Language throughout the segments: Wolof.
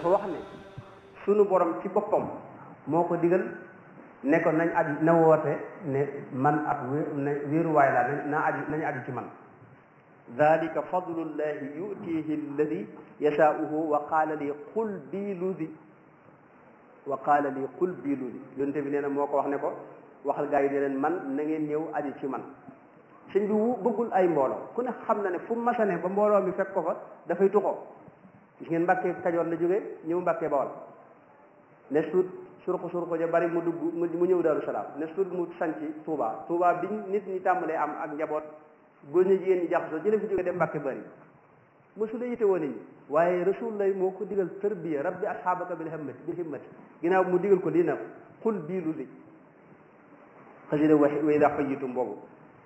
dafa wax ne sunu borom ci boppam moo ko digal ne ko nañ aju na woote ne man ab wéeruwaay laa na naa aju nañu aju ci man dalika fadlullahi yutihi alladi yashaauhu wa qaala li qul bii ludi wa qaala li qul bii ludi yonte bi nee na moo ko wax ne ko waxal gaa yi ne leen man na ngeen ñëw aju ci man sëñ bi wu bëggul ay mbooloo ku ne xam na ne fu masane ba mbooloo mi fekk ko fa dafay tuxoo gis ngeen mbàkkee kajoor la jógee ñëw mbàkkee bawal ne suut surko surko ja bari mu dugg mu ñëw Daaru Salaam ne suut mu sanc Touba Touba biñ nit ñi tàmbalee am ak njaboot góor ñi jigéen ñi jaxasoo ci la fi jógee dem mbàkke bari mosula yite woon ñi waaye rasul lay moo ko digal tarbiya rabbi asxaabaka bil himmati bil himmati ginnaaw mu digal ko lii na xul bii lu li xasida wa wa ida xayitum boobu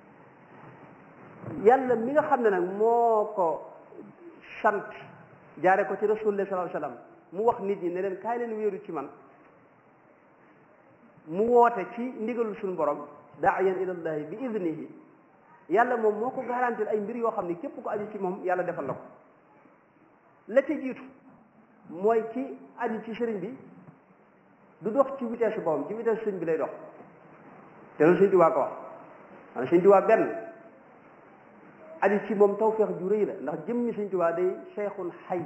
yàlla mi nga xam ne nag moo ko sant jaare ko ci rasulullah sallallahu alayhi wasallam mu wax nit ñi ne leen kaay leen wéeru ci man mu woote ci ndigalul suñu borom daayan ilallahi bi idnihi yàlla moom moo ko garantir ay mbir yoo xam ne képp ko aju ci moom yàlla defal la ko la ca jiitu mooy ci aju ci sëriñ bi du dox ci vitesse boppam ci vitesse sëriñ bi lay dox te loolu sëriñ Tuubaa ko wax maanaam sëriñ Tuubaa benn aju ci moom tawfeex ju rëy la ndax jëmmi sëriñ Tuubaa day cheikhun xay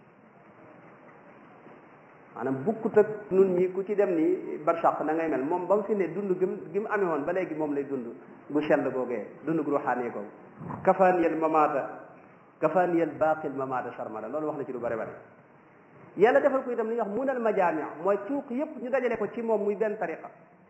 maanaam bukkut ak nun ñi ku ci dem ni barsàq na ngay mel moom ba mu fi ne dund gim gi mu amee woon ba léegi moom lay dund gu sell googee dund gu ruxaanee googu kafaaniyel mamaata kafaaniyel baaqil mamaata sarmala loolu wax na ci lu bare bare yàlla defal ko itam li ñuy wax munal majaami mooy cuuq yépp ñu dajale ko ci moom muy benn tariqa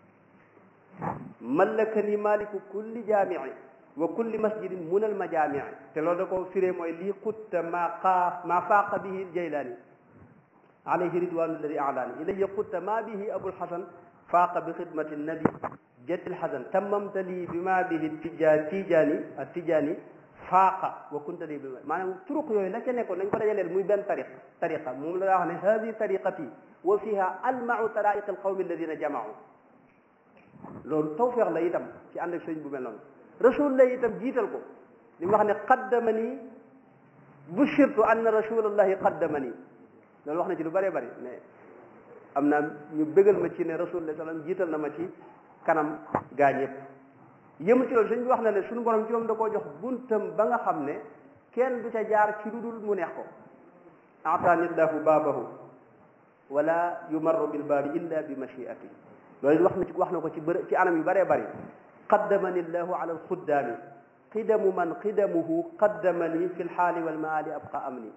mallakani maliku kulli jaamii wa kulli masjidin munal majaami te loolu da ko firee mooy lii xutta maa xaa maa faaqa bihi jaylaani alayhi ridwanu alladi alaani ilayya xutta maa bihi abul xasan faaqa bi xidmati nabi jaddil xasan tammamta lii bi maa bihi tijaan tijaani ak tijaani faaqa wa kunta lii bi maanaam turuq yooyu la ca nekkoon nañ ko dajaleel muy benn tariq tariqa moom la daa wax ne hadi tariqati wa fiha almau taraiq alqawmi alladina jamaau loolu tawfeex la itam ci ànd ak sëñ bu mel noonu rasul la itam jiital ko li mu wax ne qaddamani bushirtu anna rasulallahi qaddamani loolu wax na ci lu bëree bëri mais am naa ñu bégal ma ci ne rasulullah sallam jiital na ma ci kanam gaañ yëpp yëmu ci loolu sëñ bi wax na ne suñu borom ci moom da koo jox buntam ba nga xam ne kenn du ca jaar ci lu dul mu neex ko ataani llahu baabahu wala yumarru bil baabi illa bi machiati loolu wax na ci wax na ko ci bër ci anam yu bëree bëri qaddamani llahu ala alxuddaami qidamu man qidamuhu qaddamani fi lxaali walmaali abqa amni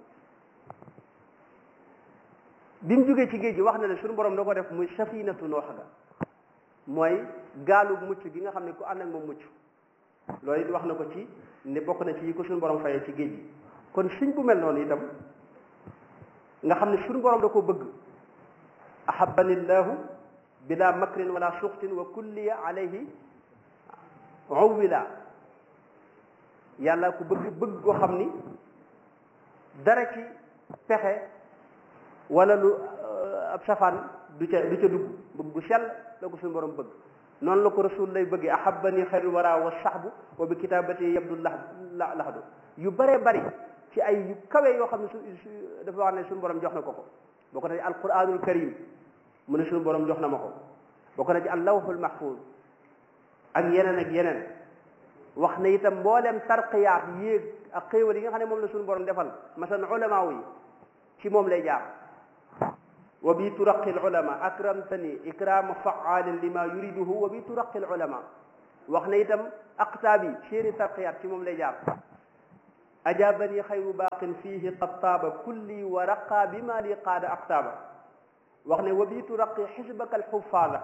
bi mu jógee ci géej gi wax na ne suñu borom da ko def muy safinatu noox ga mooy gaalu mucc gi nga xam ne ku ànd ak moom mucc loolu it wax na ko ci ne bokk na ci yi ko suñu borom fayee ci géej gi kon suñ bu mel noonu itam nga xam ne suñu borom da ko bëgg ahabani llahu bila makrin wala suxtin wa kulliya alayhi uwila yàlla ku bëgg bëgg koo xam ni dara ci pexe wala lu ab safaan du ca du ca dugg bëgg gu sell la ko suñu borom bëgg noonu la ko rasul lay bëggee ahabani xayrul wara wa saxbu wa bi kitabati yabdu la laxdu yu bëree bëri ci ay yu kawe yoo xam ne su dafa wax ne suñu borom jox na ko ko boo ko na ci alquranul karim mu ne suñu borom jox na ma ko boo ko na ci allawhul mahfuz ak yeneen ak yeneen wax na itam mboolem tarqiyaat yéeg ak xéewal yi nga xam ne moom la suñu borom defal masalan ulamaaw yi ci moom lay jaar wa bi turaqi alulama akramtani ikrama faalin lima yuriduhu wa bi turaqi alulama wax na itam aqtaab yi seeni tarqiyaat ci moom lay jaar ajabani xayru baaqin fihi qad taaba kulli wa raqa bima li qaada aqtaaba wax ne wa bi turaqi xisbaka alxufaada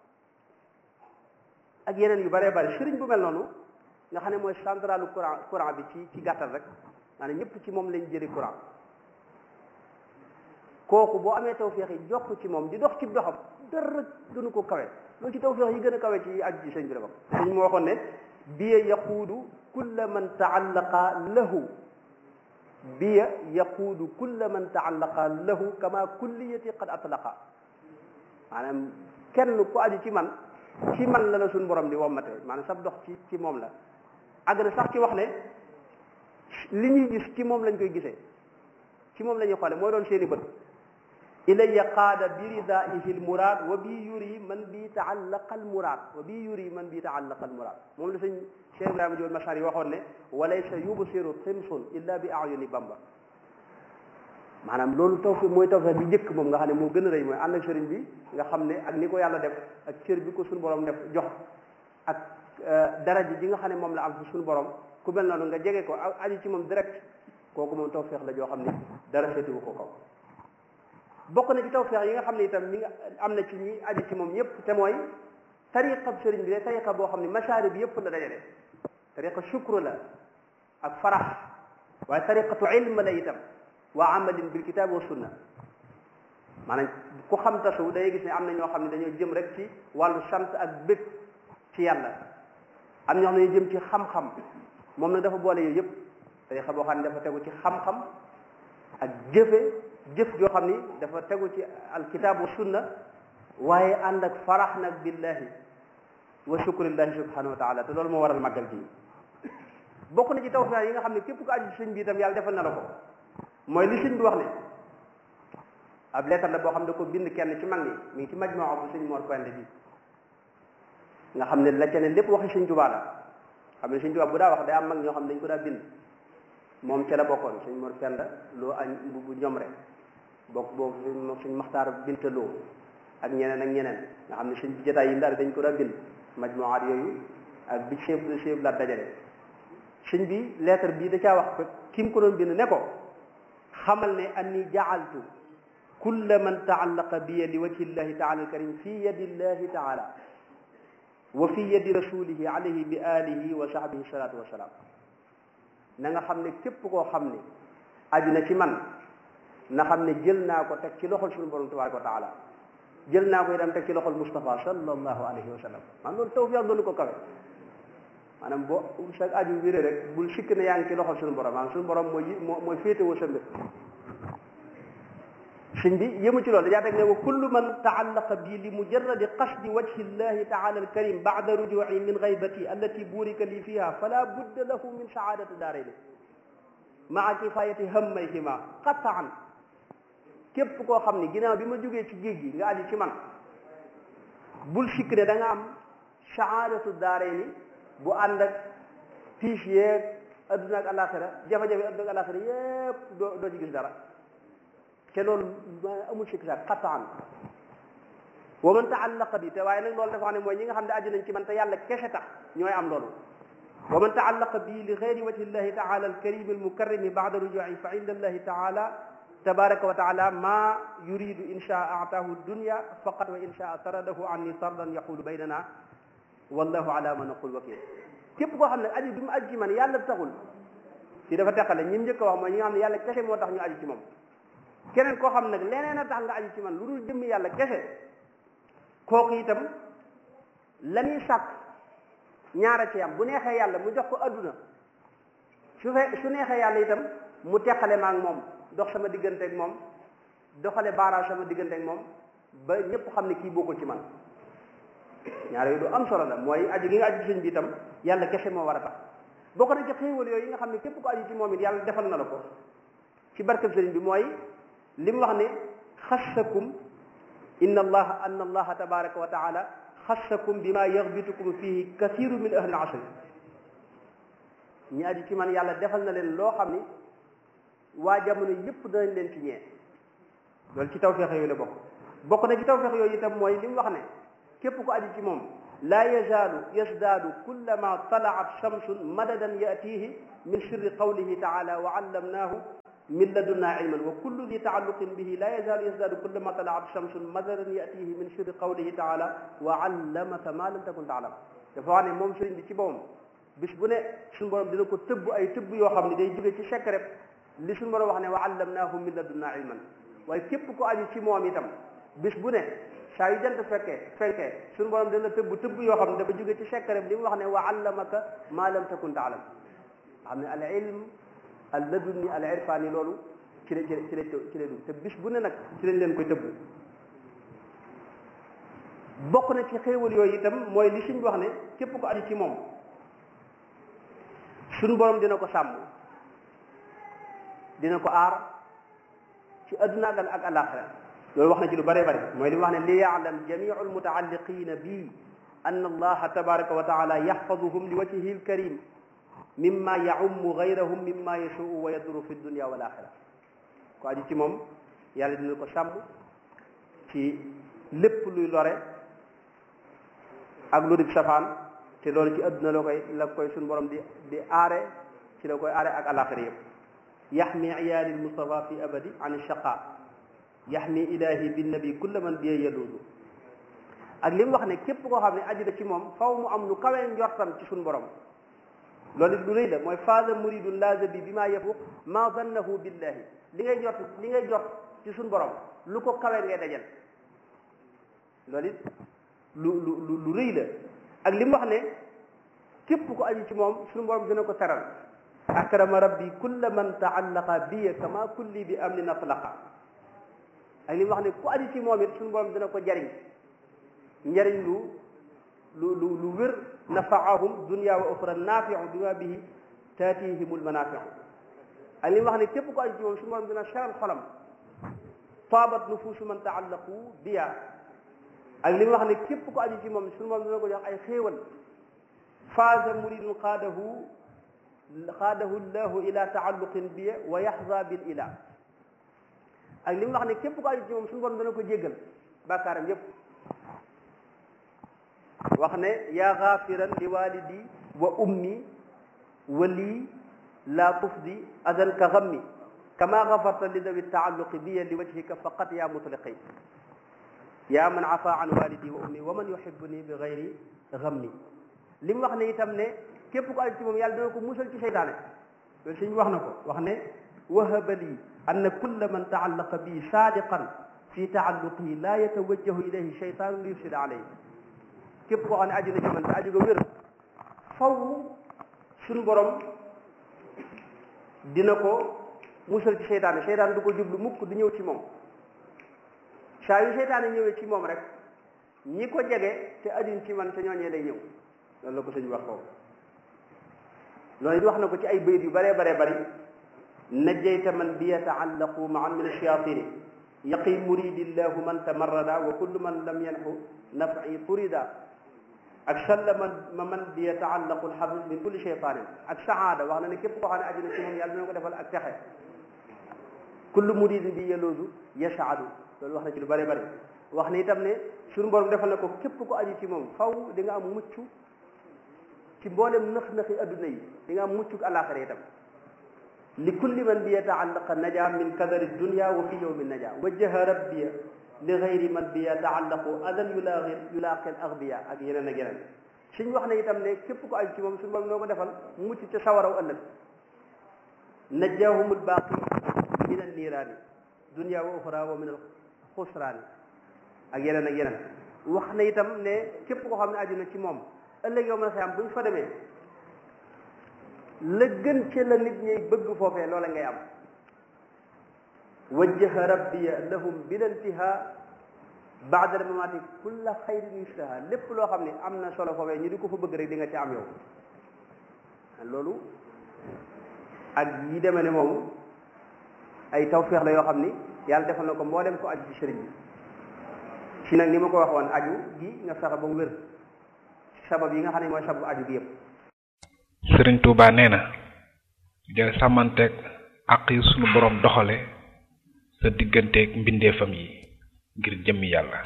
ak yeneen yu bëree bëri sëriñ bu mel noonu nga xam ne mooy centralu courant courant bi ci ci gàttal rek maanaam ñëpp ci moom lañ jëri courant kooku boo amee tawféex yi jokk ci moom di dox ci doxam dara gënu ko kawe loolu ci tawféex yi gën a kawe ci aju ci sëñ bi la bokk sëñ moo waxoon ne biya yaquudu kulla man taallaqa lahu biya yaquudu kulla man taallaqa lahu kama kulliyati qad atlaqa maanaam kenn ku aju ci man ci man la la suñ borom di wommate maanaam sab dox ci ci moom la àgg na sax ci wax ne li ñuy gis ci moom lañ koy gisee ci moom la ñuy xoole mooy doon seeni bët ilaya qaada bi ridaihi lmuraad wa bi yuri man bi taallaqa almuraad wa bi yuri man bi taallaqa almuraad moom la sëñ Cheikh Ibrahima Diop Machar yi waxoon ne walaysa yubsiru timsun illa bi ayuni bamba maanaam loolu tawfiq mooy tawfiq bi njëkk moom nga xam ne moo gën a rëy mooy ànd ak sëriñ bi nga xam ne ak ni ko yàlla def ak cër bi ko suñu borom def jox ak daraja ji nga xam ne moom la am ci suñu borom ku mel noonu nga jege ko aji ci moom direct kooku moom tawfiq la joo xam ne dara féetewu ko kaw bokk na ci tawfiq yi nga xam ne itam mi nga am na ci ñi aji ci moom ñëpp te mooy tariqa sëriñ bi de tariqa boo xam ne masaari bi yëpp la dajale tariqa shukru la ak farax waaye tariqatu ilm la itam waa amalin bil kitab wa sunna maanaam ku xam tasu day gis ne am na ñoo xam ne dañoo jëm rek ci wàllu sant ak bëgg ci yàlla am ñoo xam ne jëm ci xam-xam moom nag dafa boole yooyu yëpp tariqa boo xam ne dafa tegu ci xam-xam ak jëfe jëf joo xam ni dafa tegu ci alkitab wa sunna waaye ànd ak farax nag billahi wa shukrillahi subhanahu wa taala te loolu moo waral màggal gi bokk na ci tawfiq yi nga xam ne képp ko aju ci sëñ bi itam yàlla defal na la ko mooy li sëñ bi wax ne ab lettre la boo xam ne da ko bind kenn ci mag ñi mi ngi ci majmaa bu sëñ Mor Pende bi nga xam ne la ca ne lépp waxi sëñ Tuubaa la xam ne sëñ Tuubaa bu daa wax day am mag ñoo xam ne dañ ko daa bind moom ca la bokkoon sëñ Mor Penda loo añ bu bu ñoom rek bokk boobu sëñ Maxtaar Binta Lo ak ñeneen ak ñeneen nga xam ne sëñ bi jotaay yi ndaari dañ ko daa bind majmuwaat yooyu ak bi chef chef la dajale sëñ bi lettre bii da caa wax ko ki mu ko doon bind ne ko xamal ne anni jaaltu kulla man taallaqa biya li wajhi llahi taala alkarim fi yadi llahi taala wa fi yadi rasulihi alayhi bi alihi wa sahbihi salatu wasalaam na nga xam ne képp koo xam ne aju na ci man na xam ne jël naa ko teg ci loxol suñu borom tabaraka wa taala jël naa ko itam teg ci loxol Mustafa sallallahu alayhi wa sallam man loolu tawfiq doonu ko kawe maanaam boo sa aju wéré rek bul sikk ne yaa ngi ci loxol suñu borom maanaam suñu borom mooy moo mooy féetewoo sa mbir sëñ bi yëmu ci loolu dajaa teg ne wa kullu man taallaqa bi li mujarradi qasdi wajhi llahi taala alkarim bada rujuci min gaybati allati burika li fiha fala budda lahu min saadati daarayni maa kifayati hammayhima qataan képp koo xam ne ginnaaw bi ma jógee ci géej gi nga aju ci man bul sikk ne da nga am saadatu daarayni bu ànd ak tiis yeeg adduna ak alaxira jafe-jafe adduna ak alaxira yépp doo doo ci gis dara te loolu amul sikk sax xataan wa man taallaqa bi te waaye nag loolu dafa xam ne mooy ñi nga xam ne aju nañ ci man te yàlla kese tax ñooy am loolu wa man taallaqa bi li gayri wajhi llahi taala alkarimi almukarrimi bada rujuci fa inda allahi taala tabaraka wa taala ma yuridu in shaa ataahu dunya faqat wa in shaa taradahu anni tardan yaqulu baynana wallahu ala ma naqul wakil képp koo xam ne aju bi mu aju ci man yàlla taxul ci dafa teqale ñi mu njëkk a wax mooy ñi nga xam ne yàlla kese moo tax ñu aju ci moom keneen koo xam nag leneen a tax nga aju ci man lu dul jëmmi yàlla kese kooku itam la ñuy sàkk ñaara ci am bu neexee yàlla mu jox ko adduna su fe su neexee yàlla itam mu teqale ma ak moom dox sama diggante ak moom doxale baaraas sama diggante ak moom ba ñëpp xam ne kii bokkul ci man ñaar yooyu du am solo la mooy aju gi nga aju ci sëñ bi itam yàlla kese moo war a tax bokk na ci xéewal yooyu yi nga xam ne képp ko aju ci moom it yàlla defal na la ko ci barkeb sëriñ bi mooy li mu wax ne xassakum inna allaha anna allaha tabaraka wa taala xassakum bima yaxbitukum fihi kathiru min ahli asri ñi aju ci man yàlla defal na leen loo xam ni waa jamono yépp danañ leen ci ñee loolu ci tawfeex yooyu la bokk bokk na ci tawfeex yooyu itam mooy li mu wax ne képp ko aju ci moom laa yazaalu yazdaadu kullama talaat shamsun madadan yatihi min sirri qawlihi taala wa allamnaahu min ladunna ilman wa kullu di taalluqin bihi laa yazaalu yazdaadu kullama talaat shamsun madadan yatihi min sirri qawlihi taala wa allamaka ma lam takun taalam dafa wax ne moom sëriñ bi ci boppam bis bu ne suñu borom dina ko tëbb ay tëbb yoo xam ne day jóge ci secret li suñu borom wax ne wa allamnaahu min ladunna ilman waaye képp ko aju ci moom itam bis bu ne saa yu jant fekkee fenkee suñu borom dina tëbb tëbb yoo xam ne dafa jóge ci secret li mu wax ne wa allamaka ma lam takun taalam xam ne al ilm al ladunni al irfani loolu ci la ci la ci la ci la dugg te bis bu ne nag ci lañ leen koy tëbb bokk na ci xéewal yooyu itam mooy li suñ wax ne képp ko aju ci moom suñu borom dina ko sàmm dina ko aar ci adduna ak ak alaxira loolu wax na ci lu bëree bëri mooy li mu wax ne li yaalam jamiu almutaalliqina bi an allaha tabaraka wa taala yaxfaduhum li wajhihi alkarim mimma yaummu gayrahum mimma yashuu wa yaduru fi dunia wal axira ko aju ci moom yàlla dina ko sàmm ci lépp luy lore ak lu di safaan te loolu ci adduna la koy la koy suñu borom di di aare ci la koy aare ak alaxira yëpp yaxmi iyaali lmustafa fi abadi an shaqa yaxmi ilahi binnabi kulla man biye yaluudu ak li mu wax ne képp koo xam ne aju na ci moom faw mu am lu kawee njortam ci suñu borom loolu it lu rëy la mooy faasa muridun laaza bi bi maa yafuq ma zannahu billahi li ngay jot li ngay jot ci suñu borom lu ko kawee ngay dajal loolu it lu lu lu rëy la ak li mu wax ne képp ko aju ci moom suñu borom dina ko teral akrama rabbi kulla man taallaqa biya kama kulli bi amnin atlaqa ak li mu wax ne ku aju ci moom it suñu borom dina ko jariñ njariñ lu lu lu lu wér nafaahum dunya wa oxra naafiu bima bihi taatihimul manaafiu ak li mu wax ne képp ko aju ci moom suñu borom dina seral xolam taabat nufuusu man taallaqu biya ak li mu wax ne képp ko aju ci moom suñu borom dina ko jox ay xéewal faaza muridun qaadahu qaadahu llahu ila taalluqin biya wa yaxza bil ila ak li mu wax ne képp ko aju ci moom suñu borom dana ko jéggal bàkkaaram yépp wax ne yaa xaafiran li walidi wa ummi wa lii laa tufdi adan ka xammi kama xafarta li dawi taalluqi biya li wajhika faqat yaa mutliqi yaa man afa an walidi wa ummi wa man yuhibbuni bi gayri xammi li mu wax ne itam ne képp ko aju ci moom yàlla dina ko musal ci seytaane loolu suñ wax na ko wax ne wahaba lii anna kulla man taallaqa bi saadiqan fi taalluqihi laa yatawajjahu ilayhi sheytaanu li yufsida alayhi képp koo xam ne aju na ci man te aju ga wér faw suñu borom dina ko musal ci seytaane seytaane du ko jublu mukk du ñëw ci moom saa yu seytaane ñëwee ci moom rek ñi ko jege te ajuñ ci man te ñooñee day ñëw loolu la ko sëñ wax foofu loolu it wax na ko ci ay bayit yu baree baree bari najjayta man bi yataallaqu maan min alshayatini yaqi muridillahu man tamarrada wa kullu man lam yanxu nafi turida ak salla man ma man bi yataallaqu alxabib min kulli cheytanin ak saada wax na ne képp koo xam ne aju na ci moom yàlla dina ko defal ak texe kullu muridin bi yaloodu yasaadu loolu wax na ci lu bëree bëri wax ne itam ne suñu borom defal na ko képp ko aju ci moom faw di nga am mucc ci mboolem nëx-nëxi adduna yi di nga am mucc alaxira itam li kulli man bi yataallaqa naja min kadari dunia wa fi yowmi naja wajjaha rabbiya li gayri man bi yataallaqu adan yulaaqi yulaaqi al agbiya ak yeneen ak yeneen suñ wax ne itam ne képp ko aju ci moom suñu borom noo ko defal mucc ca sawaraw ëllëg najjaahum albaaqi min an niiraani dunia wa uxra wa min al xusraani ak yeneen ak yeneen wax na itam ne képp koo xam ne aju na ci moom ëllëg yow ma xam bu ñu fa demee la gën ci la nit ñi bëgg foofee loola ngay am wajjaha rabbiya lahum bil intiha baada mamati kulla xayrin yustaha lépp loo xam ne am na solo foofee ñu di ko fa bëgg rek di nga ci am yow loolu ak yi demee ne moomu ay tawféex la yoo xam ni yàlla defal na ko mboolem ko aju ci sëriñ bi si nag ni ma ko waxoon aju gi nga fexe ba mu wér sabab yi nga xam ne mooy sabab aju gi yëpp sëriñ Touba nee na del sàmmanteeg àq yi sunu boroom doxale sa digganteeg mbindeefam yi ngir jëmmi yàlla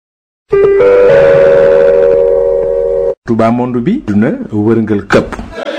Touba monde bi duna wërngal këpp